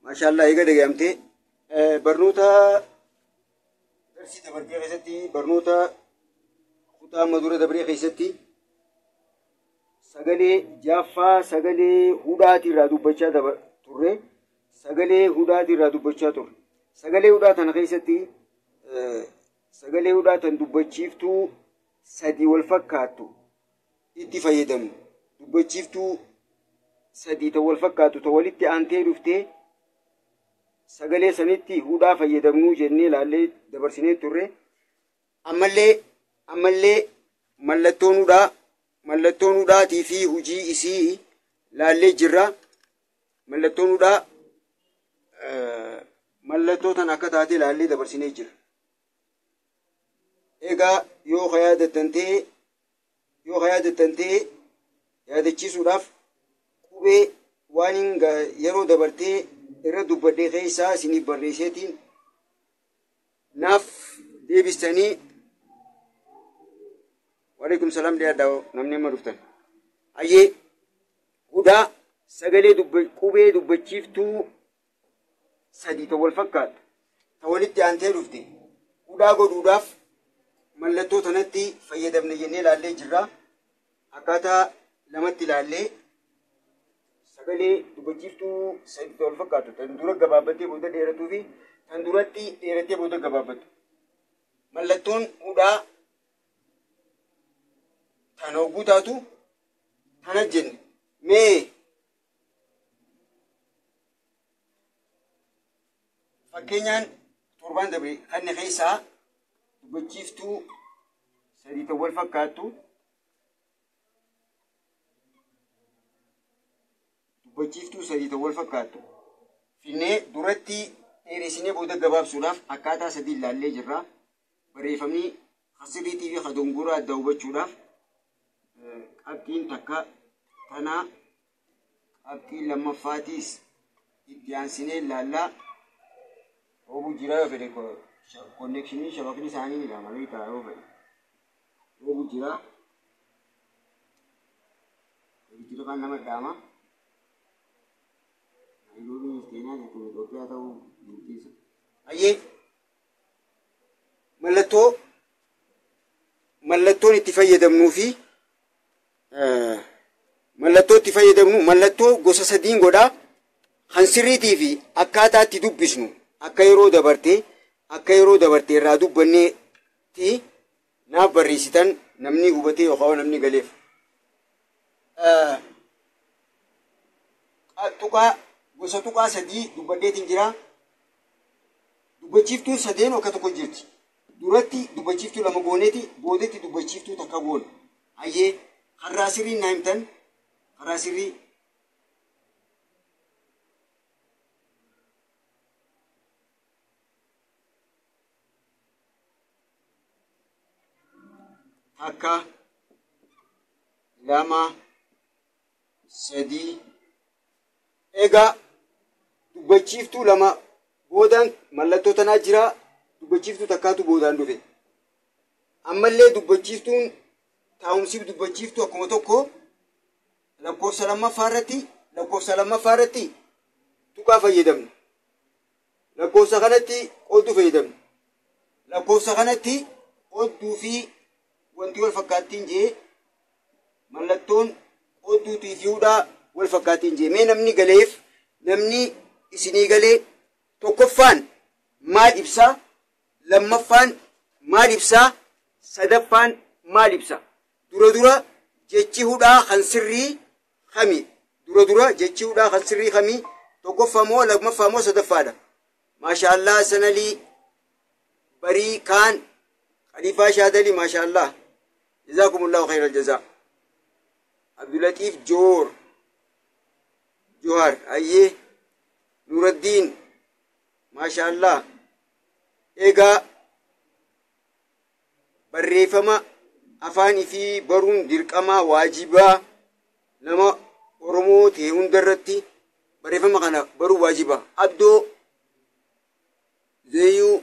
maashaallah eega dhagayamtee barnoota darsii dabartee keessatti barnoota kutaa amma dura dabree keessatti sagalee jaaffaa sagalee hudhaati irraa dubbachaa turre sagalee hudhaati irraa dubbachaa turre sagalee hudhaa tana keessatti sagalee hudhaa tan dubbachiiftuu sadii wal fakkaattu itti fayyadamnu dubbachiiftuu sadii ta wal fakkaatu ta walitti aantee dhuftee sagalee sanitti hudhaa fayyadamnuu jennee ilaallee dabarsinee turre ammallee ammallee mallattoon hudhaa mallattoon hudhaatii fi hujii isii laallee jirra mallattoon hudhaa mallattoo tan akka taate laallee dabarsinee jira egaa yoo ka yaadattan ta'e yoo ka yaadattan ta'e yaadachiisuudhaaf qubee waan yeroo dabartee irra dubbadhee keessaa isiniif barreesseetiin naaf deebistanii waalaikum salaam dhiyaadhaa namni amma dhuftan hayyee hudhaa sagalee qubee dubbachiiftuu sadii ta wal fakkaatu ta walitti aantee dhufte hudhaa godhuudhaaf mallattoo tanatti fayyadamne jennee ilaallee jirra akkaataa lamatti ilaallee sagalee dubbachiiftuu sadii ta wal fakkaatu tan dura gabaabbattee booda dheeratuu fi tan duratti dheerattee booda gabaabbattu mallattoon hudhaa tana hogguu taatu tana jenne mee fakkeenyaan torbaan dabre kanne keessaa dubbachiiftuu sadii ta wal fakkaattu dubbachiiftuu sadii ta wal fakkaattu finnee duratti dheeressinee booda gabaabsuudhaaf akkaataa sadii ilaallee jirra barreeffamni hasirriitii fi kadongoraa adda hubachuudhaaf qabxiin takka tanaa qabxii lammaffaatiis itti aansinee ilaallaa roobuu jira yoo fedhe konnekshinii shabakni isaanii ni malee ta'a yoo fedhe roobuu jira jira kan nama dhaama naayiloobii keenyaa jechuun Itoophiyaa ta'uu murteessa. Ayyee mallattoo mallattoon itti fayyadamnuu fi mallattoo itti fayyadamnu mallattoo gosa sadiin godhaa kan sirriitii fi akkaataa itti dubbisnu akka yeroo dabarte akka yeroo dabarte irraa dubbanneetti naaf barreessitan namni hubatee yookaan namni galeef. Tuqaa gosa tuqaa sadii dubbadheetiin jira. Dubbachiiftuun sadeen akka tokko jirti. Duratti dubbachiiftuu lama gooneeti boodetti dubbachiiftuu takka goona. Hayyee karaa sirrii naa himtan karaa sirrii takka lama sadii egaa dubbachiiftuu lama boodaan mallattoo tanaa jira dubbachiiftuu takkaatu boodaan dhufe ammallee dubbachiiftuun taa'umsiif dubbachiiftuu akkuma tokko lakkoofsa lammaffaa irratti lakkoofsa lammaffaa irratti tuqaa fayyadamna lakkoofsa kanatti odduu fayyadamna lakkoofsa kanatti odduu fi wanti wal fakkaattiin jee mallattoon odduutii fi hudhaa wal fakkaattiin jee mee namni galeef namni isinii galee tokkoffaan maal ibsaa lammaffaan maal ibsaa sadaffaan maal ibsa dura dura jechi hudhaa kan sirrii kami dura dura jechi hudhaa kan sirrii kami tokkoffaa moo lammaffaa moo sadaffaadha maashaallah sanalii barii kaan خليفة شادلي ما شاء الله جزاكم الله خير الجزاء عبد اللطيف جور جوهر أيه نور الدين ما شاء الله إيجا barreeffama afaanii fi baruun dirqama waajibaa nama oromoo ta'e hundarratti barreeffama kana baruu waajiba abdoo zeeyuu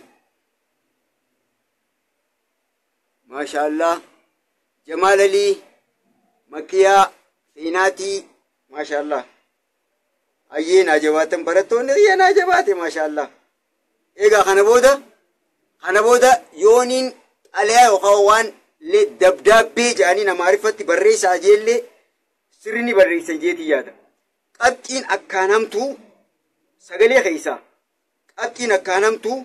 maashaallah jamaal alii makiyaa seenaatii maashaallah Ayyee naa jabaatan barattoonni ayyee naa jabaate maashaallah. Egaa kana booda kana booda yooniin xalayaa yookaan waan dabdaabbee jedhanii namaariffatti barreessaa jeellee sirri ni barreessan jeetii yaada. Qabxiin akkaanamtuu sagalee keessaa qabxiin akkaanamtuu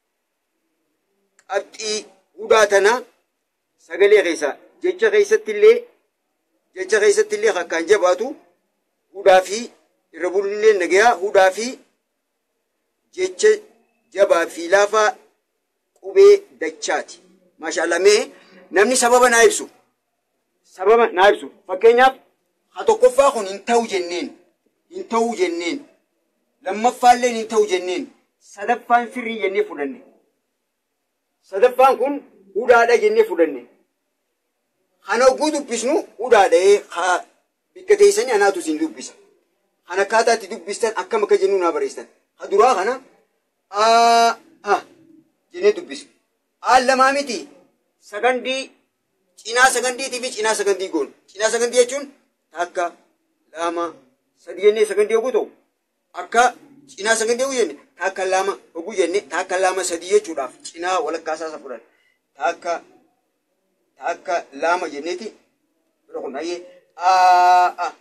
qabxii hudhaa tanaa sagalee keessaa jecha keessatti illee jecha keessatti illee akkaan jabaatu hudhaa fi irra bulillee nagayaa hudhaa fi jecha jabaa fi laafaa qubee dachaati. Maashaallah mee namni sababa naa ibsu sababa naa ibsu fakkeenyaaf ha tokkoffaa kun hin ta'u jenneen hin ta'uu jenneen lammaffaallee hin ta'u jenneen sadaffaan sirrii jennee fudhanne sadaffaan kun hudhaadha jennee fudhanne kana hogguu dubbisnu hudhaadha'ee haa bikka teessanii anaatu isin dubbisa kan akkaataa itti dubbistan akkam akka jennu naa barreessan ha duraa kana aa ah jennee dubbisu aan lamaa miti sagandii cinaa sagandiitii fi cinaa sagandii goon cinaa sagandii jechuun takka lama sadi jennee sagandii oguu ta'u akka cinaa sagandii oguu jenne takka lama oguu jenne takka lama sadii jechuudhaaf cinaa walakkaasaa isa fudhan takka takka lama jenneeti bira kun ayyee aa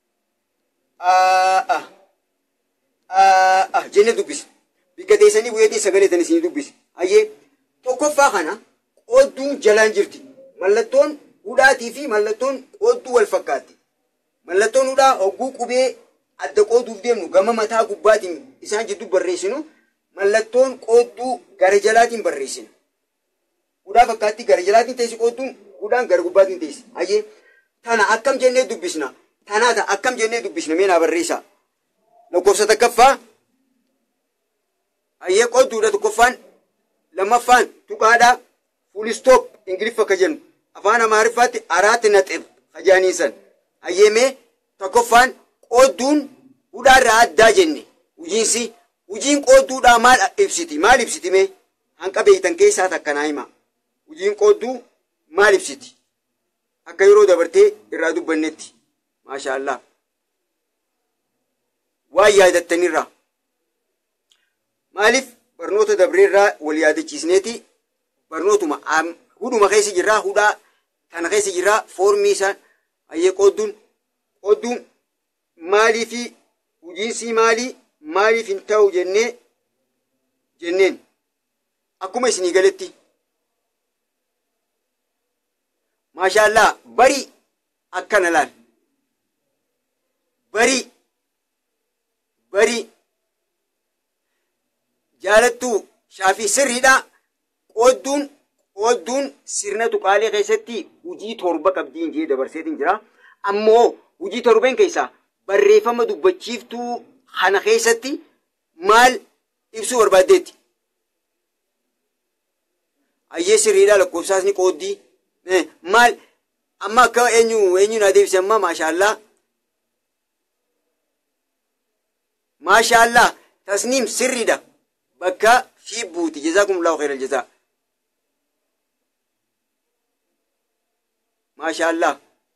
aa aa jennee dubbisa bikka teessanii bu'eetii sagalee tan isinii dubbisa ayyee tokkoffaa kana qoodduun jalaan jirti mallattoon hudhaatii fi mallattoon qoodduu wal fakkaatti mallattoon hudhaa hogguu qubee adda qooduuf deemnu gama mataa gubbaatiin isaan jidduu barreessinu mallattoon qoodduu gara jalaatiin barreessina hudhaa fakkaatti gara jalaatiin teessi qoodduun hudhaan gara gubbaatiin teessi ayyee tana akkam jennee dubbisna tanaata akkam jennee dubbisna mee naa barreessaa lakkoofsa takkaffaa ayyee qoodduudha tokkoffaan lammaffaan tuqaadhaa fuulistoop ingiliffa ka jennu afaan amaariffaatti araatti naxib kajaaniisan hayyeemee tokkoffaan qoodduun hudhaarraa addaa jenne hujiinsi hujiin qoodduudhaa maal ibsiti maal ibsiti mee hanqa beeytan keessaa takkanaa hima hujiin qoodduu maal ibsiti akka yeroo dabartee irraa dubbannetti maashaallah waan yaadattanirraa maaliif barnoota dabreerraa wal yaadachiisneeti barnootuma hudhuma keessa jirraa hudhaa kana keessa jirraa foormii isaan hayyee qoodduun qoodduun maalii fi hujiinsii maalii maaliif hin ta'u jennee jenneen akkuma isinii galetti maashaallah bari akkana laal bari bari jaalattuu shaafii sirriidha qoodduun qoodduun sirna tuqaalee keessatti hujii torba qabdiin jee dabarseetiin jira ammoo hujii torbeen keessaa barreeffama dubbachiiftuu kana keessatti maal ibsuu barbaaddeetti ayyee sirriidha lakkoofsaasni qooddii maal amma akka eenyu eenyu naa deebise amma maashaallah maashaallah tasniim sirriidha bakka fi buuti jazaakumullahu khairal jazaa maashaallah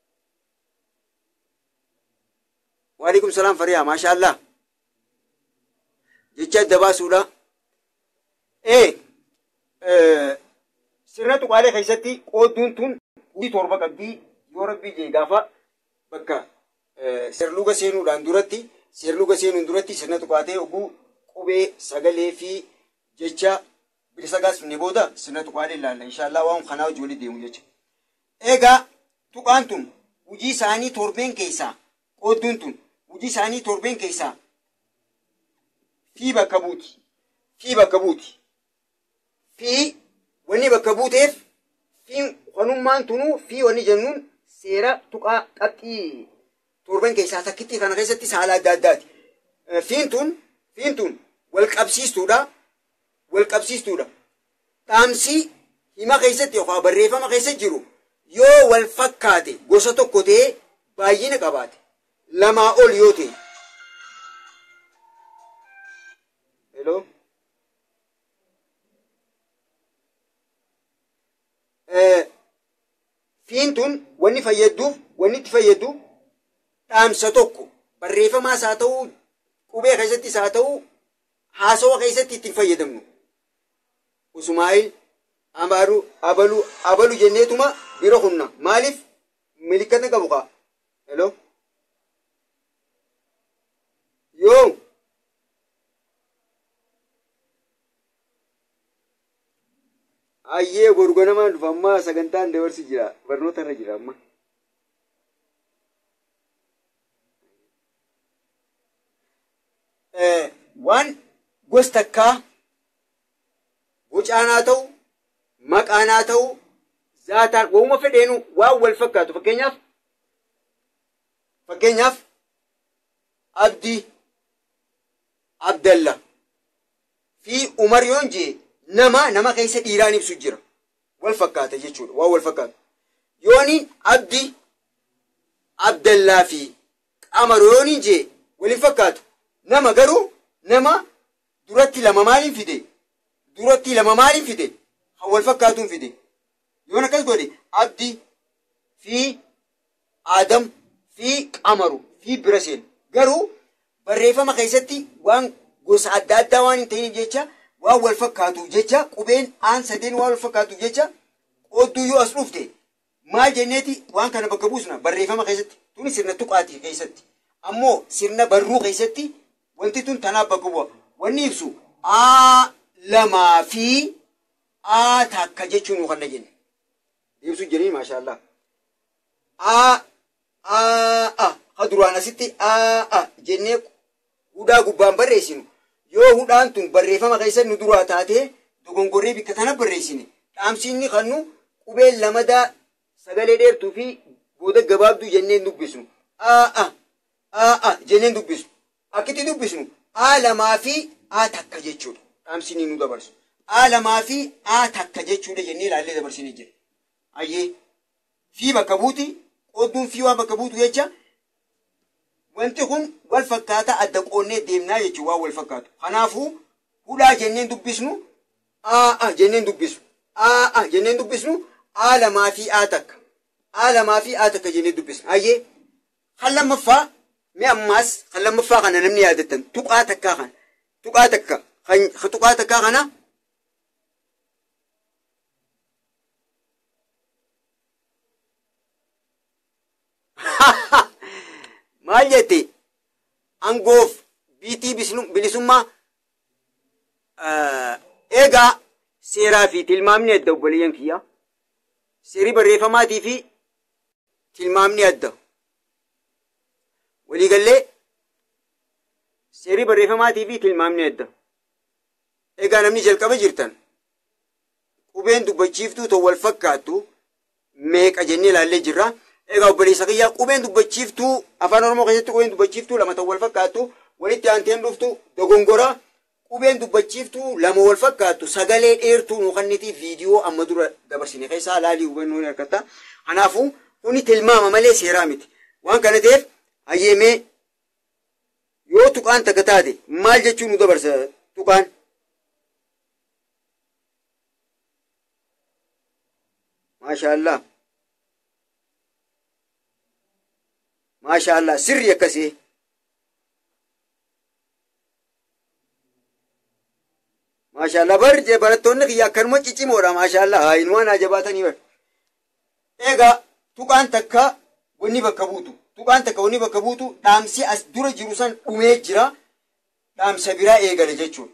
waalaikum salaam fariyaa maashaallah jecha adda baasuudha ee sirna tuqaalee keessatti qoodduun tun hujii torba qabdii yoo rabbii jee gaafa bakka seerluga seenuudhaan duratti seerluga seenuun duratti sirna tuqaatee oguu qubee sagalee fi jecha bilisa gaasifne booda sirna tuqaalee ilaalla inshaallah waan kanaa hojii walii deemu jecha egaa tuqaan tun hujii isaanii torbeen keessaa qoodduun tun hujii isaanii torbeen keessaa fi bakka buuti fi bakka buuti fi wanni bakka buuteef fi wanummaan tunuu fi wanni jennuun seera tuqaa qabxii torban keessaa takkitti kana keessatti saala adda addaati. Fiin tun fiin tun wal qabsiistuudha wal qabsiistuudha. Dhaamsii hima keessatti yookaan barreeffama keessa jiru yoo wal fakkaate gosa tokko ta'ee baay'ina qabaate lamaa ol yoo ta'e. Hello. Fiin tun wanni fayyadduuf wanni itti fayyadu dhaamsa tokko barreeffamaas haa ta'u qubee keessattis haa ta'u haasawa keessatti ittiin fayyadamnu usmaa'il amaaru abalu abalu jenneetuma bira humna maaliif milikkata qabu kaa hello yoo ayyee gorgonamaan dhufa amma sagantaan dabarsi jira barnoota irra jira amma waan gosa takkaa bocaanaa ta'u maqaanaa ta'u zaataan waanuma fedheenu waan wal fakkaatu fakkeenyaaf fakkeenyaaf abdii abdalla fi umar yoon jee nama nama keessa dhiiraan ibsu jira wal fakkaata jechuudha waan wal fakkaatu yooniin abdii abdallaa fi qamar yooniin jee waliin fakkaatu nama garuu nama duratti lama maaliin fide duratti lama maaliin fide kan wal fakkaatuun fide yoon akkas godhe abdii fi aadam fi qamaru fi biraseen garuu barreeffama keessatti waan gosa adda addaa waan hin ta'iniif jecha waan wal fakkaatuuf jecha qubeen aan sadeen waan wal fakkaatuuf jecha qoodduu yoo as dhufte maal jenneeti waan kana bakka buusna barreeffama keessatti tuni sirna tuqaatii keessatti ammoo sirna barruu keessatti wanti tun tanaaf bakka bu'a wanni ibsu aa lamaa fi aa takka jechuun kan jenne ibsu jedhanii maashaallah aa aa a ha duraan asitti aa a jennee hudhaa gubbaan barreessinu yoo hudhaan tun barreeffama keessa nu duraa taatee dogongorree bikka tana barreessine dhaamsiinni kan nu qubeen lamadaa sagalee dheertuu fi booda gabaabduu jenneen dubbisnu aa a aa a jenneen dubbisnu akkitti dubbisnu aa lamaa fi aa takka jechuudha dhaamsiinni nu dabarsu aa lamaa fi aa takka jechuudha jennee ilaallee dabarsinee jira ayyee fi bakka buuti qoodduun fi waan bakka buutu jecha wanti kun wal fakkaata adda qoonnee deemnaa jechuun waan wal fakkaatu. Kanaafuu hudhaa jenneen dubbisnu aa jenneen dubbisnu aa jenneen dubbisnu aa lamaa fi aa takka aa lamaa fi aa takka jennee dubbisnu. Ayyee kan lammaffaa mi ammaas kan lammaffaa kana namni yaadattan tuqaa takkaa kana tuqaa takka kan tuqaa takkaa kana maal jette angoof biitii bilisummaa eegaa seeraa fi tilmaamni adda obboleeyyan kiyya seerii barreeffamaatii fi tilmaamni adda waliigallee seerii barreeffamaatii fi tilmaamni adda eegaa namni jalqaba jirtan qubeen dubbachiiftuu ta'u wal fakkaattu meeqa jennee ilaallee jirra. Egaa obboleessa kiyyaa qubeen dubbachiiftuu afaan oromoo keessatti qubeen dubbachiiftuu lama ta'u wal fakkaattu walitti aanteen dhuftu dogongora qubeen dubbachiiftuu lama wal fakkaattu sagalee dheertuu nu kannitiif viidiyoo amma dura dabarsine keessaa laalii hubannoo ni argatta. Kanaafuu kuni tilmaama malee seeraa miti. Waan kana ta'eef hayyeemee yoo tuqaan takka taate maal jechuun nu dabarsa tuqaan. Maashaallah. maashaallah sirri akkasii maashaallah bar barattoonni kiyya akkanuma ciccimoodha maashaallah haayinuwaan haa jabaatanii bar eegaa tuqaan takka wanni bakka buutu tuqaan takka wanni bakka buutu dhaamsi as dura jiru san dhumee jira dhaamsa biraa eegale jechuudha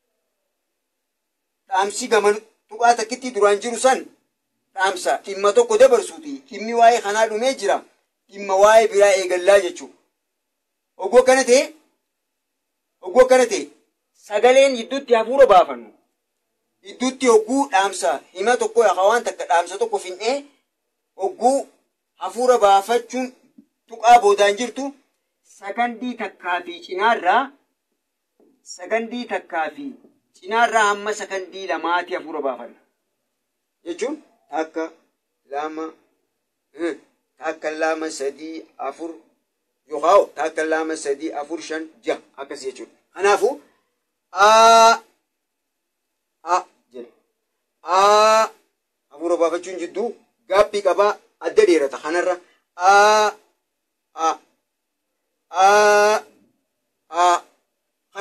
dhaamsi gama tuqaa takkitti duraan jiru san dhaamsa dhimma tokko dabarsuuti dhimmi waa'ee kanaa dhumee jira dhimma waa'ee biraa eegallaa jechuudha. Oggoo akkana ta'e, oggoo akkana ta'e, sagaleen gidduutti hafuura baafannu. Gidduutti hogguu dhaamsa hima tokko yookaan waan takka dhaamsa tokko finnee hogguu hafuura baafachuun tuqaa boodaan jirtu sagandii takkaa fi cinaarraa sagandii takkaa fi cinaarraa hamma sagandii lamaati hafuura baafanna. Jechuun akka lama takka lama sadii afur yookaan takka lama sadii afur shan jaha akkas jechuudha. Kanaafuu aa a jedha aa hafuura baafachuun jidduu gaabbii qabaa adda dheerata kanarra aa a aa a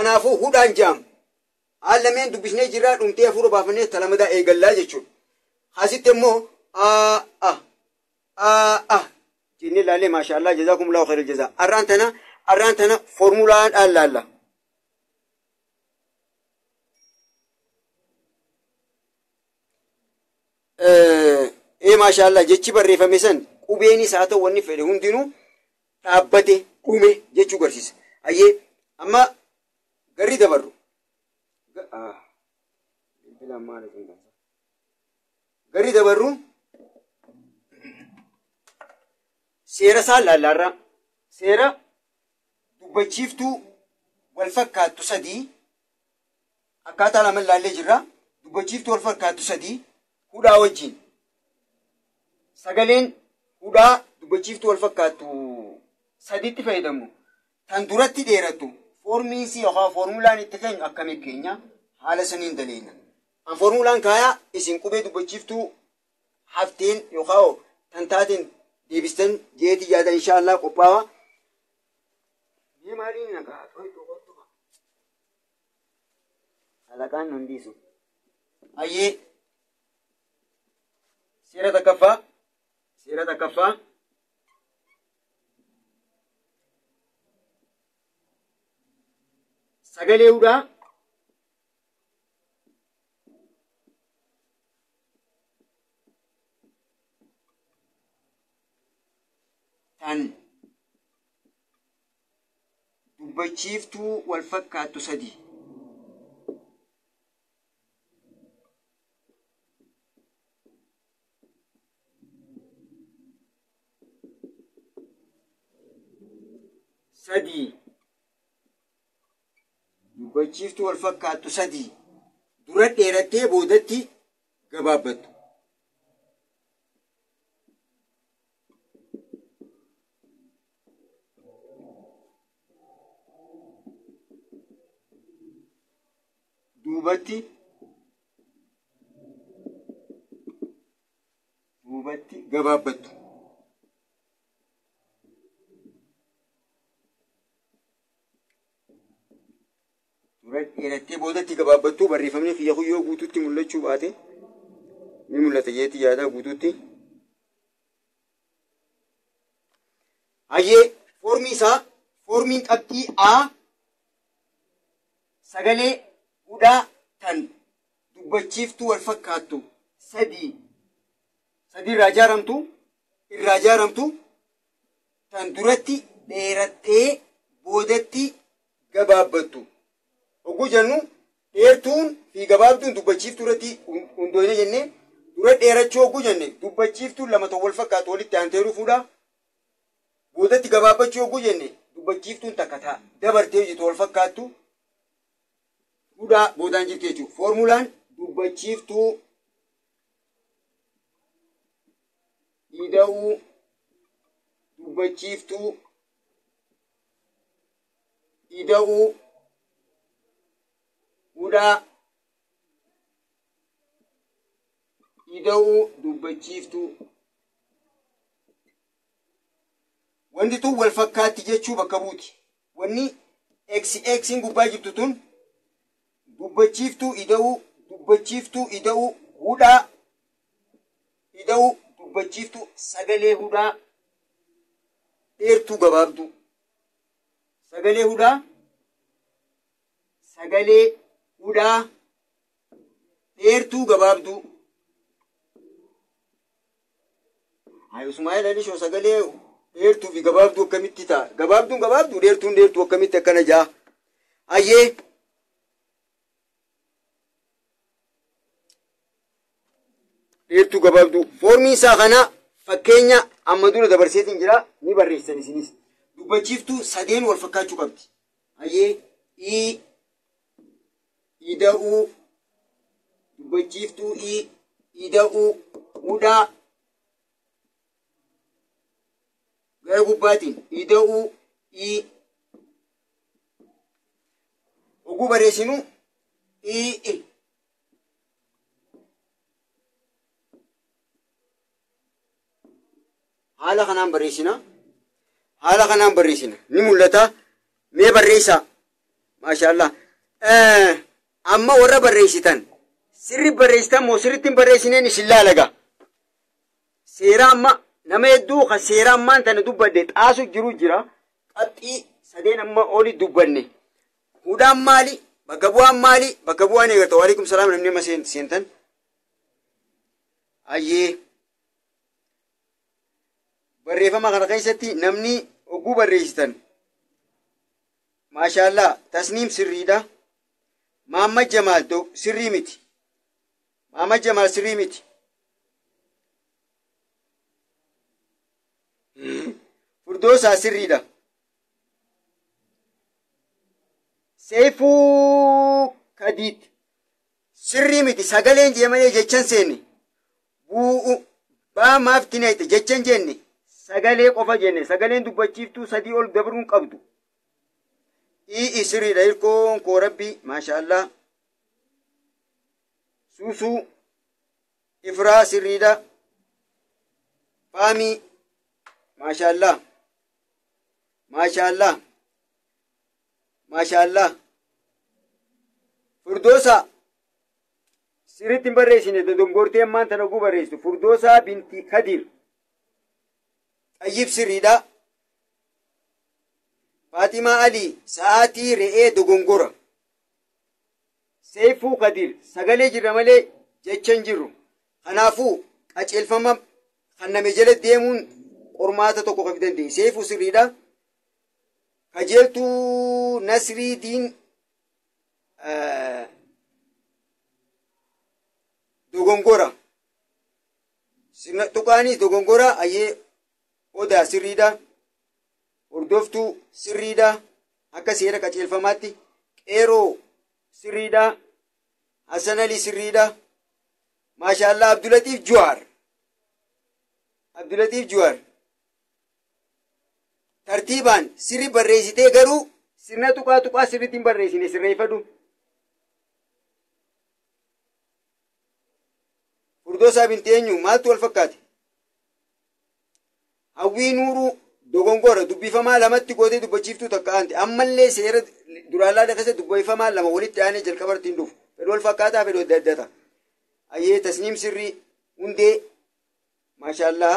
kanaafuu hudhaan jaam haal lameen dubbisnee jirraa dhumtee hafuura baafannee talamadaa eegallaa jechuudha asitti immoo aa ah aa ah jennee laallee maashaallah jazaakumullahu khairal jazaa arraan tana arraan tana foormulaadhaan laalla ee maashaallah jechi barreeffame san qubeenis haa ta'u wanni fedhe hundinuu dhaabbate dhume jechuu garsiisa ayyee amma garri dabarru garri dabarru seera isaan laallaarraa seera dubbachiiftuu wal fakkaattu sadii akkaataa lama laallee jirra dubbachiiftuu wal fakkaattu sadii hudhaa wajjin sagaleen hudhaa dubbachiiftuu wal fakkaattu sadiitti fayyadamu tan duratti dheerattu foormiinsi yookaan foormulaan itti keenyu akkamitti keenya haala saniin daleena. An foormulaan kaayaa isin qubee dubbachiiftuu hafteen yookaan tan taateen deebistan jeeti yaada inshaallah qophaa'aa. Mee maaliin nagaa to'atu qottu Halaqaan nun dhiisu. Ayyee seera takkaffaa seera takkaffaa sagalee hudhaa tan dubbachiiftuu wal fakkaattu sadii sadii dubbachiiftuu wal fakkaattu sadii dura dheerattee boodatti gabaabbattu. Duubatti duubatti gabaabbattu. dura dheerattee boodatti gabaabbattuu barreeffamni kiyya kuyyoo guutuutti mul'achuu baate ni mul'ata jeetti yaadaa guutuutti. Hayyee foormii isaa foormiin qabxii A sagalee hudhaa tan dubbachiiftuu wal fakkaattu sadii sadii irraa ijaaramtu irraa ijaaramtu tan duratti dheerattee boodatti gabaabbattu. Hogguu jennu dheertuun fi gabaabduun dubbachiiftuu irratti hundoofne jennee dura dheerachuu hogguu jenne dubbachiiftuun lama ta'u wal fakkaatu walitti aantee dhufuudha. Boodatti gabaabbachuu hogguu jenne dubbachiiftuun takka ta'a dabartee hojjetu wal fakkaattu hudhaa boodaan jirti jechuudha. Foormulaan dubbachiiftuu ida'uu dubbachiiftuu ida'uu hudhaa ida'uu dubbachiiftuu wanti tun wal fakkaatti jechuu bakka buuti wanni eksi eksiin gubbaa jirtu tun dubbachiiftuu ida'uu dubbachiiftuu ida'uu hudhaa ida'uu dubbachiiftuu sagalee hudhaa dheertuu gabaabduu sagalee hudhaa sagalee hudhaa dheertuu gabaabduu Ismaa'eel Alishoo sagalee dheertuu fi gabaabduu akkamitti ta'a? Gabaabduun gabaabduu dheertuun dheertuu akkamitti akkana ja'a? Hayyee dheertuu gabaabduu foormiin isaa kana fakkeenya amma dura dabarseetiin jira ni barreessan isinis. Dubbachiiftuu sadeen wal fakkaachuu qabdi. Hayyee ii ida'uu dubbachiiftuu ii ida'uu hudhaa gara gubbaatiin ida'uu ii oguu barreessinu ii i haala kanaan barreessina haala kanaan barreessina ni mul'ata mee barreessaa maashaallah amma warra barreessitan sirri barreessitan moo sirritti hin barreessineen isin laalaga seera amma nama hedduu kan seera ammaan tana dubbadde xaasu jiru jira qaxxii sadeen amma oli dubbanne hudhaan maali bakka bu'aan maali bakka bu'aan eegata waalaikum salaam namni amma seentan ayyee barreeffama kana keessatti namni oguu barreessitan maashaallah tasniim sirriidha Mahammad Jamaal sirrii miti Mahammad Jamaal sirrii miti furdoosaa sirriidha seefuu kadiit sirrii miti sagaleen jee malee jechan seenne bu'u baa maaf tinayte jechan jenne sagalee qofa jenne sagaleen dubbachiiftuu sadii ol dabruun qabdu ii sirriidha hirkoon koo rabbi maashaallah suusuu ifraa sirriidha faamii maashaallah maashaallah maashaallah furdoosa sirritti hin barreessine dodongortee ammaan tana oguu barreessitu furdoosaa binti kadir xayyib sirriidha faatimaa alii sa'aatii re'ee dogongora seefuu kadir sagalee jirra malee jecha hin jirru kanaafuu qaceelfama kanname jala deemuun qormaata tokko kan dandeenye seefuu sirriidha kajeeltuu nasrii diin dogongora tuqaanis dogongora ayyee odaa sirriidha hordoftuu sirriidha akka seera qaceelfamaatti qeeroo sirriidha hasan alii sirriidha maashaallah abdulatiif juwaar abdulatiif juwaar tartiibaan sirri barreessitee garuu sirna tuqaa tuqaa sirritti hin barreessine sirreeffadhu furdoosaa binti eenyu maaltu wal fakkaate hawwii nuuruu dogongora dubbifamaa lamatti gootee dubbachiiftuu takka aanti ammallee seera duraalaa keessa dubbifamaa lama walitti aanee jalqabartiin dhufu fedhu wal fakkaataa fedhu adda addata ayyee tasniim sirrii hundee maashaallah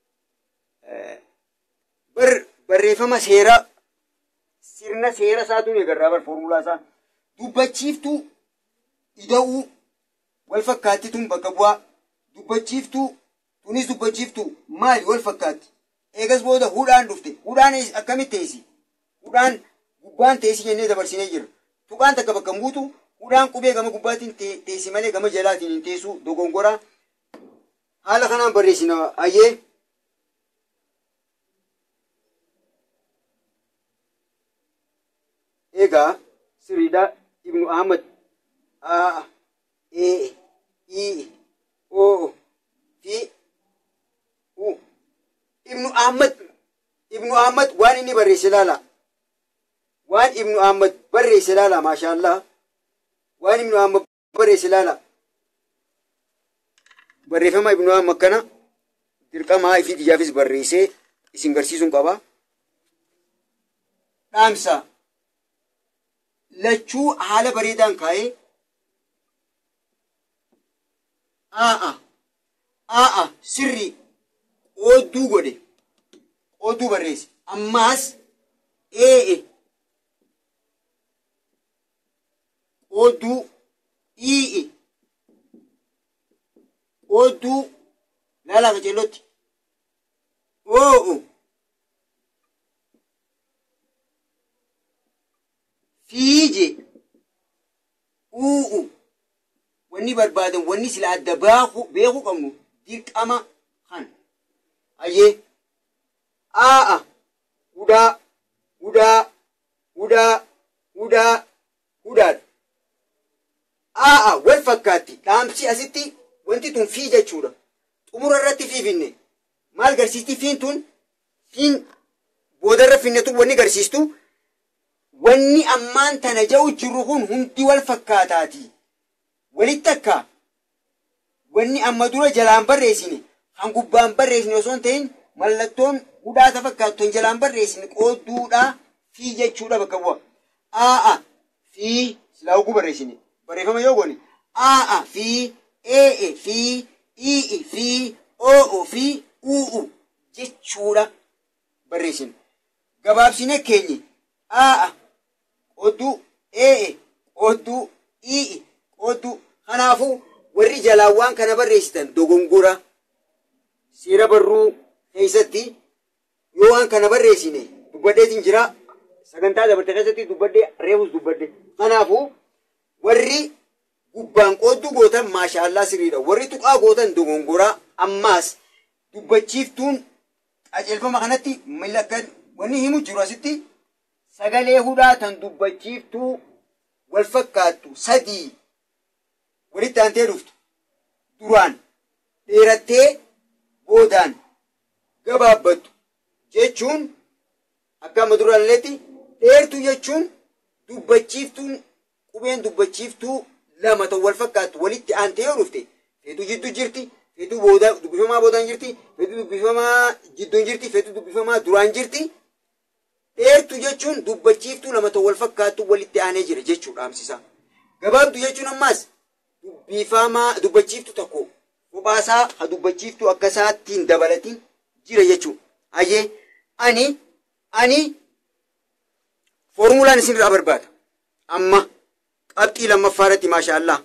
bar barreeffama seera sirna seera isaatuun eegarraa bar foormulaa isaa dubbachiiftuu ida'uu wal fakkaatituun bakka bu'aa dubbachiiftuu tunis dubbachiiftuu maali wal fakkaatti eegas booda hudhaan dhufte hudhaan akkamitti teessi hudhaan gubbaan teessi jennee dabarsinee jira tuqaan takka bakka buutu hudhaan qubee gama gubbaatiin teessi malee gama jalaatiin hin teessu dogongoraa haala kanaan barreessina ayyee egaa siriidha ibnu ahmad a e i o fi u ibnu ahmad ibnu ahmad waan inni barreesse laala waan ibnu ahmad barreesse laala maashaallah waan ibnu ahmad barreesse laala barreeffama ibnu ahmad kana dirqamaa ifii xiyyaafis barreessee isin garsiisuun qaba dhaamsa lachuu haala bareedaan kaa'ee aa'a aa'a sirri qoodduu godhe qoodduu barreesse ammaas ee'e qoodduu ii'e qoodduu laalaa qaceellotti oo'o fiije u'u wanni barbaadan wanni sila adda beekuu qabnu dirqama kan ayyee aa'a hudhaa hudhaa hudhaa hudhaa hudhaadha aa'a wal fakkaatti dhaamsi asitti wanti tun fii jechuudha xumura irratti fiifinne maal garsiisti fiin tun fiin boodarra finne tun wanni garsiistu wanni ammaan tana ja'u jirru kun hundi wal fakkaataati walitti akka wanni amma dura jalaan barreessine kan gubbaan barreessine osoo hin ta'in mallattoon hudhaata fakkaattu kan jalaan barreessine qoodduudhaa fi jechuudha bakka bu'a aa'a fi silaa oguu barreessine barreeffama yoo goone aa'a fi ee'e fi ii'i fi oo'o fi uu'u jechuudha barreessine gabaabsine keenye aa'a qodduu ee'e qodduu ii'i qodduu kanaafuu warri jalaa waan kana barreessitan dogongora seera barruu keessatti yoo waan kana barreessine dubbadheetiin jira sagantaa dabarte keessatti dubbadhee reefus dubbadhe kanaafuu warri gubbaan qoodduu gootan maashaallaa sirriidha warri tuqaa gootan dogongoraa ammaas dubbachiiftuun qajeelfama kanatti milakkan wanni himu jiru asitti sagalee hudhaa tan dubbachiiftuu wal fakkaattu sadii walitti aantee dhuftu duraan dheerattee boodaan gabaabbattu jechuun akka amma duraalleetti dheertuu jechuun dubbachiiftuun qubeen dubbachiiftuu lama ta'u wal fakkaattu walitti aantee yoo dhufte feetuu jidduu jirti feetuu booda dubbifamaa boodaan jirti feetuu dubbifamaa jidduun jirti feetuu dubbifamaa duraan jirti dheertuu jechuun dubbachiiftuu lama ta'u wal fakkaattu walitti aanee jira jechuudha dhaamsisa gabaabduu jechuun ammaas dubbifamaa dubbachiiftu tokko kophaasaa ha dubbachiiftuu akka isaattiin dabalatiin jira jechuudha hayyee ani ani foormulaan isinirraa barbaada amma qabxii lammaffaa irratti maashaallaa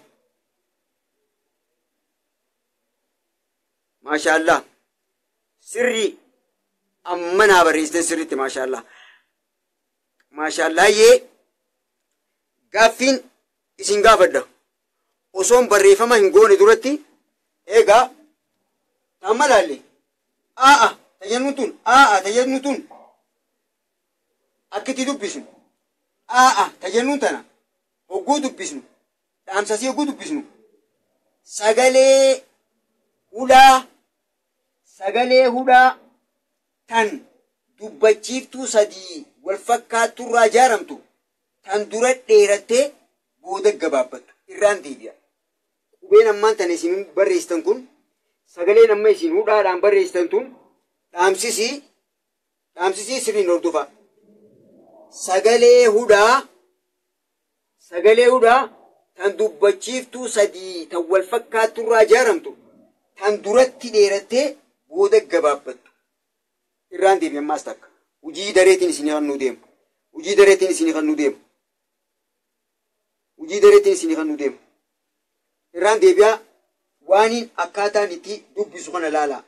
maashaallaa sirrii amma naa barreessitan sirriitti maashaallaa maashaallaa yee gaaffiin isin gaafadha osoon barreeffama hin goone duratti eegaa amma laalle aa'a tajaajilni tun aa'a tajaajilni tun akkitti dubbisnu aa'a tajaajilni tana hogguu dubbisnu dhaamsasii hogguu dubbisnu sagalee hudhaa sagalee hudhaa tan dubbachiiftuu sadii wal fakkaatturraa ijaaramtu tan dura dheerattee booda gabaabbattu irraan deebi'a. Qubeen ammaan tan isin barreessitan kun sagaleen amma isin hudhaadhaan barreessitan tun dhaamsisii dhaamsisii sirriin hordofa. Sagalee hudhaa sagalee hudhaa tan dubbachiiftuu sadii tan wal fakkaatturraa ijaaramtu tan duratti dheerattee booda gabaabbattu. Irraan deebi ammaas takka. Hujii dareetiin isin kan nu deemu. Hujii dareetiin isin kan nu deemu. Hujii dareetiin isin kan nu deemu. Irraan deebi'aa waaniin akkaataan itti dubbisu kana laalaa.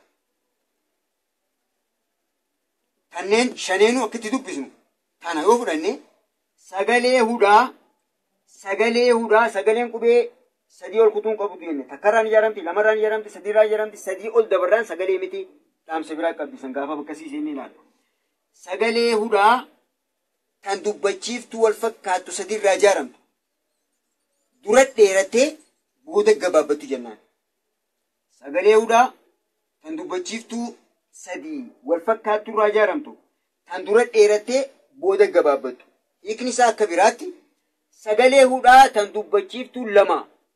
Kanneen shaneenuu akkitti dubbisnu kana yoo fudhanne sagalee hudhaa sagalee hudhaa sagaleen qubee sadii ol kutuun qabutu jenne takkarraan ijaaramti lamarraan ijaaramti sadiirraa ijaaramti sadii ol dabarraan sagalee miti dhaamsa biraa qabbisan gaafa bakkasiisee inni ilaalla. Sagalee hudhaa kan dubbachiiftuu wal fakkaattu sadiirraa ijaaramtu dura dheerattee booda gabaabbattu jennaan. Sagalee hudhaa kan dubbachiiftuu sadii wal fakkaatturraa ijaaramtu kan dura dheerattee booda gabaabbattu. Hiikni isaa akka biraatti sagalee hudhaa tan dubbachiiftuu lama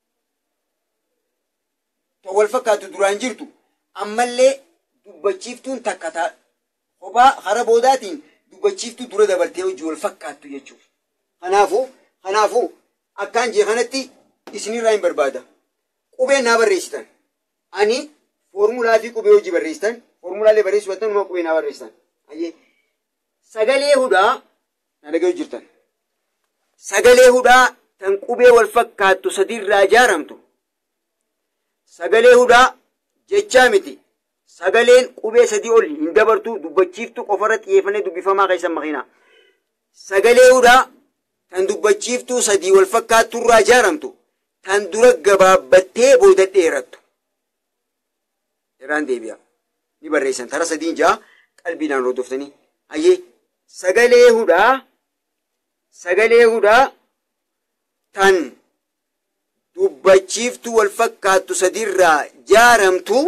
tan wal fakkaattu duraan jirtu ammallee dubbachiiftuun takka ta'a. Kophaa hara boodaatiin dubbachiiftuu dura dabartee hojii wal fakkaattu jechuudha. Kanaafuu kanaafuu akkaan jee kanatti isinirraa hin barbaada. Qubee naa barreessitan. Ani foormulaa fi qubee hojii barreessitan. Foormulaalee barreessuu battan numa qubee naa barreessitan. Ayyee. Sagalee hudhaa na dhaga'u jirtan. Sagalee hudhaa tan qubee wal fakkaattu sadiirraa ijaaramtu. Sagalee hudhaa jechaa miti. Sagaleen qubee sadii ol hin dabartu dubbachiiftu qofarra xiyyeeffannee dubbifamaa keessan makiina. Sagalee hudhaa tan dubbachiiftuu sadii wal fakkaatturraa ijaaramtu tan dura gabaabbattee booda dheerattu. Irraan deebi'a. Ni barreessan tara sadiin ja'a qalbiidhaan hordoftanii. Ayyee sagalee hudhaa sagalee hudhaa tan dubbachiiftuu wal fakkaattu sadiirraa ijaaramtu.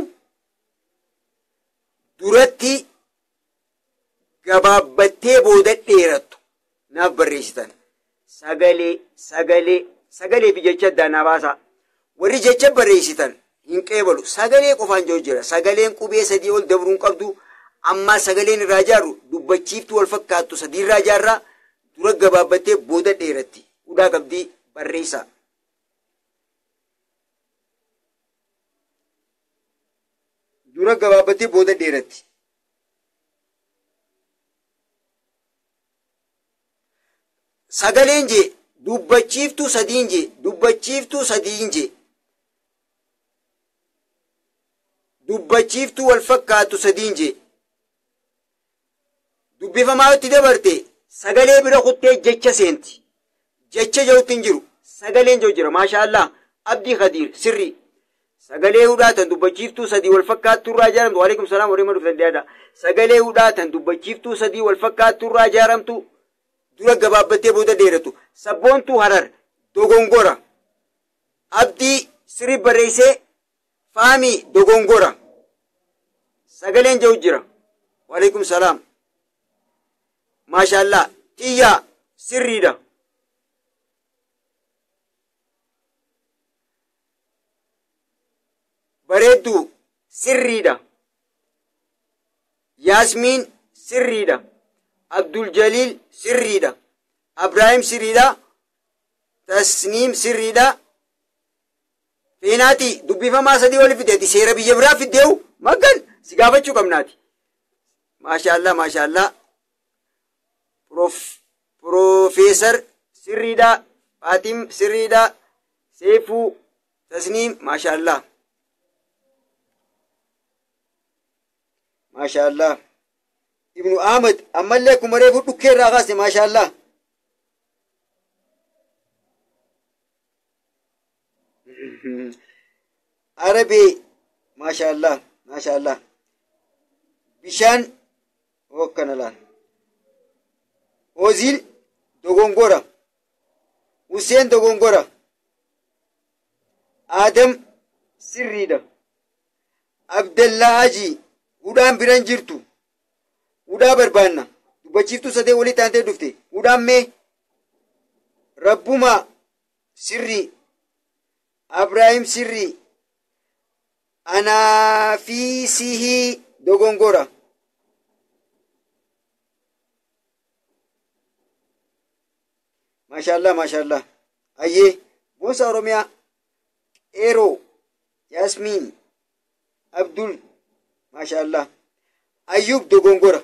duratti gabaabbattee booda dheerattu naaf barreessitan. Sagalee, sagalee, sagalee fi jecha addaa naa baasaa. Warri jecha barreessitan hin qeebalu. Sagalee qofaan jiru jira. Sagaleen qubee sadii ol dabruu hin qabdu. Ammaa sagaleen irraa ijaarru dubbachiiftuu wal fakkaattu sadiirraa ijaarraa dura gabaabbattee booda dheeratti. hudhaa qabdii barreessaa. Dura gabaabbattee booda dheeratti. Sagaleen jee dubbachiiftuu sadiin jee dubbachiiftuu sadiin jee dubbachiiftuu wal fakkaatu sadiin jee dubbifamaa itti dabarte sagalee bira kuttee jecha seenti jecha jawutti hin jiru sagaleen jawu jira maashaallah abdii khadiir sirrii sagalee hudhaatan dubbachiiftuu sadii wal fakkaattuu irraa ijaaramtu waalaikum salaam warri maduuf dandeyaadha sagalee hudhaatan dubbachiiftuu sadii wal fakkaattuu irraa ijaaramtu dura gabaabbattee booda dheeratu sabboontuu harar dogongora abdii sirrii barreessee faamii dogongora sagaleen jawu jira waalaikum salaam maashaallah xiyyaa sirriidha bareedduu sirriidha yaasmiin sirriidha abdul jaliil sirriidha abraahim sirriidha tasniim sirriidha feenaati dubbifamaa sadii wali fideeti seera biyya biraa fiddeewu maggan si gaafachuu qabnaati maashaallah maashaallah Profeesar sirriidha Faatim sirriidha Seefuu Tasniim maashaallah maashaallah Ibnu Ahmad ammallee akkuma reefu dhukkee irraa kaase maashaallah Arabee maashaallah maashaallah bishaan hokkana laal Ozil dogongora Hussein dogongora Adam sirriidha Abdallaa Haji hudhaan biran jirtu hudhaa barbaanna dubbachiiftuu sadee walii taantee dhufte hudhaan mee Rabbuma sirrii Abraahim sirrii Anaafisihii dogongora maashaallah maashaallah ayyee gosa oromiyaa eeroo yaasmiin abdul maashaallah ayyub dogongora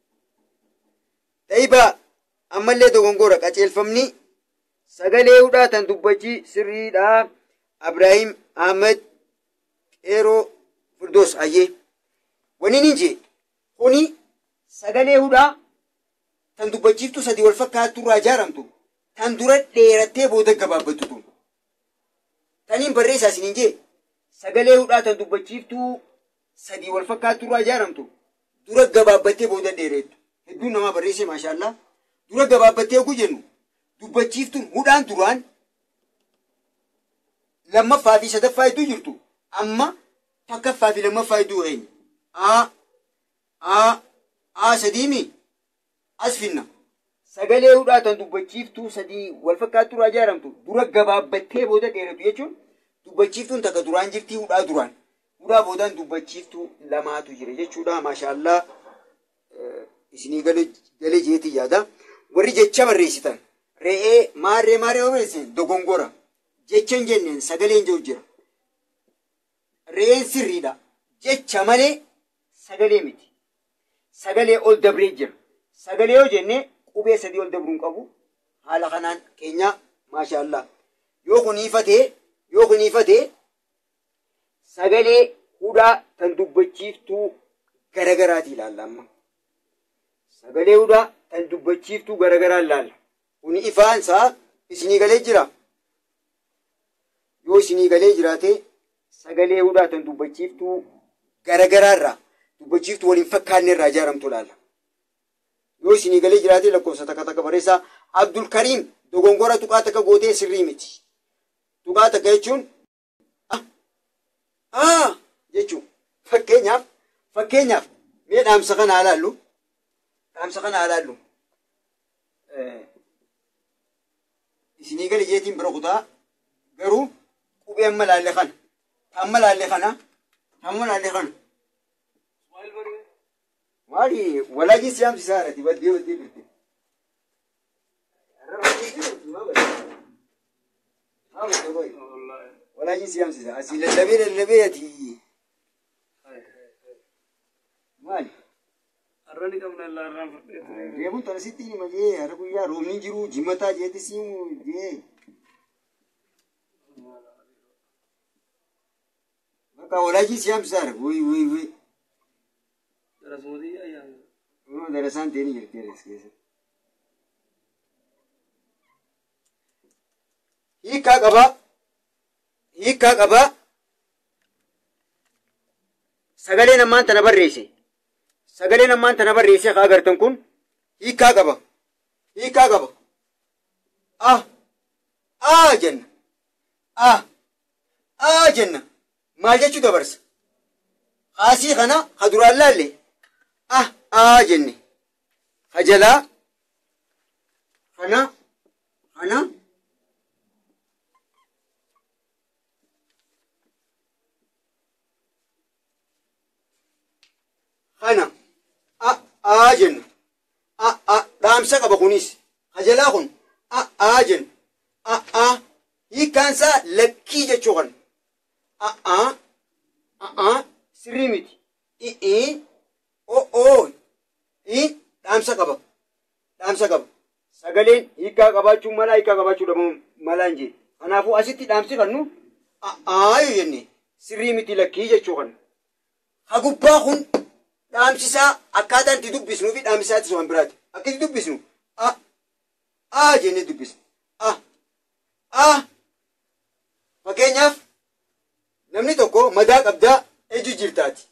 ta'iba ammallee dogongora qaceelfamni sagalee hudhaatan dubbachii sirriidha abraahim ahmed eeroo firdoos ayyee waniin hin jee kuni sagalee hudhaa tan dubbachiiftu sadii wal fakkaattu irraa ijaaramtu tan dura dheerattee booda gabaabbattu tun taniin barreessaa isiniin jee sagalee hudhaa tan dubbachiiftuu sadii wal fakkaattu irraa ijaaramtu dura gabaabbattee booda dheereettu hedduun namaa barreessee maashaallah dura gabaabbattee oguu jennu dubbachiiftuun hudhaan duraan lammaffaa fi sadaffaa hedduu jirtu amma takkaffaa fi lammaffaa hedduu eenyu a a a sadiimi as finna sagalee hudhaatan dubbachiiftuu sadii wal fakkaattu irraa ijaaramtu dura gabaabbattee booda dheeratu jechuun dubbachiiftuun takka duraan jirtii hudhaa duraan hudhaa boodaan dubbachiiftuu lamaatu jira jechuudha maashaallah isinii galee jeetii yaada warri jecha barreessitan re'ee maarree maarree barreessan dogongora jecha hin jenneen sagaleen jiru jira re'een sirriidha jecha malee sagalee miti sagalee ol dabree jira sagalee yoo jennee qubee sadii ol dabruun qabu haala kanaan keenya maashaallah yoo kun ifatee yoo kun ifatee sagalee hudhaa tan dubbachiiftuu garagaraati ilaalla amma sagalee hudhaa tan dubbachiiftuu garagaraa ilaalla kun ifaansaa isinii galee jira yoo isinii galee jiraate sagalee hudhaa tan dubbachiiftuu garagaraarraa dubbachiiftuu waliin fakkaanne irraa ijaaramtu ilaalla yoo isinii galee jiraate lakkoofsa takka takka barreessaa abdul kariim dogongora tuqaa takka gootee sirrii miti tuqaa takka jechuun ah jechuun fakkeenyaaf fakkeenyaaf mee dhaamsa kana ilaallu dhaamsa kana ilaallu isinii galee jeetiin bira kutaa garuu qubee amma laalle kana amma laalle kana amma laalle kana maali walaajin siyaamsi isaarati baddee baddee jirti Maal godhe boy? Wallahi. Walaaji si hamsisa. Asii lallabee lallabee ati. Hai, hai, hai. Maali? Arrani qabna illaa irraan fudhate. Reebuun tana sitti hima jee hara guyyaa roobni jiru jimataa jeetti siimu jee. Bakka walaaji si hamsisaara. Woy woy woy. Darasmootii ayyaana. Kunoo darasaan ta'e ni jirti adees keessa. Hiikkaa qabaa. Hiikkaa qabaa. Sagalee namaan tana barreesse. Sagalee namaan tana barreesse haa agartan kun hiikkaa qaba. Hiikkaa qaba. Ah. Ah jenna. Ah. Ah jenna. Maal jechuu dabarsa? Haasii kana ha duraan laalle. Ah. Ah jenne. Ha jalaa. Kana. Kana. Kana. Ah. Ah jenna. Ah. Ah. Dhaamsa qaba kunis. Ha jalaa kun. Ah. Ah jenna. Ah. Ah. Hiikkaan isaa lakkii jechuu kana. Ah. Ah. Ah. Ah. Sirrii miti. I'ii. Oh. Oh. Ii. Dhaamsa qaba. Dhaamsa qaba. Sagaleen hiikkaa qabaachuu mala hiikkaa qabaachuu dhabuu mala hin jee. Kanaafuu asitti dhaamsi kannu aayu jenne sirrii miti lakkii jechuu kana. Ha gubbaa kun dhaamsisaa akkaataan itti dubbisnuu fi dhaamsisaatti waan biraati. Akka itti dubbisnu a a jennee dubbisna. A a fakkeenyaaf namni tokko madaa qabdaa ejju jirtaati.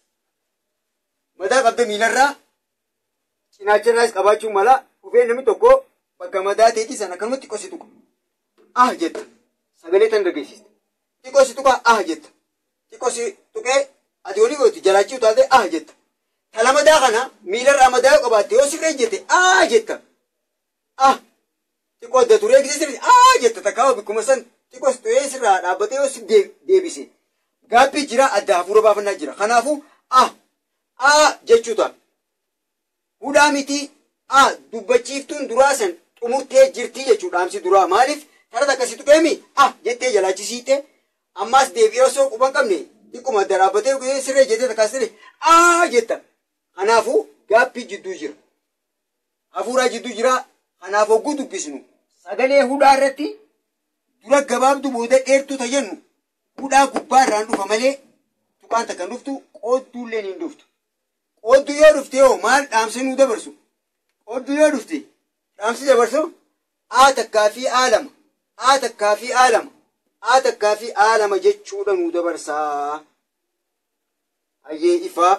Madaa qabda miilarraa cinaacharraas qabaachuu mala dhufee namni tokko bakka madaa ta'eeti sana akkanumatti xiqqoo tuqa. Ah jetta. Sagalee tan dhageessista. Xiqqoo si tuqa ah jetta. Xiqqoo si tuqee ati olii gooti jalaachii utaatee ah jetta. Tala madaa kana miilarraa madaa yoo qabaatte yoo sirree jette ah jetta. Ah. Xiqqoo adda turee gisee sirrii ah jetta takkaa bikkuma san xiqqoo si tuqee sirraa dhaabbatee yoo si deebise. Gaabbii jira adda hafuura baafannaa jira. Kanaafuu ah ah jechuu ta'a. Hudhaa miti ah dubbachiiftuun duraa san xumurtee jirtii jechuudha dhaamsi duraa maaliif tarata akkasii tuqeemi ah jettee jalaachisiite ammaas deebi'ee osoo quban qabne xiqquma adda dhaabbatee sirree jettee takkaas sirree ah jetta kanaafuu gaappii jidduu jira hafuuraa jidduu jira kanaaf hogguu dubbisnu sagalee hudhaa irratti dura gabaabdu booda dheertuu tayyannu hudhaa gubbaa irraan dhufa malee tuqaan takka hin dhuftu qoodduulleen hin dhuftu qooddu yoo dhufte yoo maal dhaamsi nuu dabarsu qooddu yoo dhufte dhaamsi dabarsu aa takkaa fi aa lama aa takkaa fi aa lama aa takkaa fi aa lama jechuudha nuu dabarsaa hayyee ifaa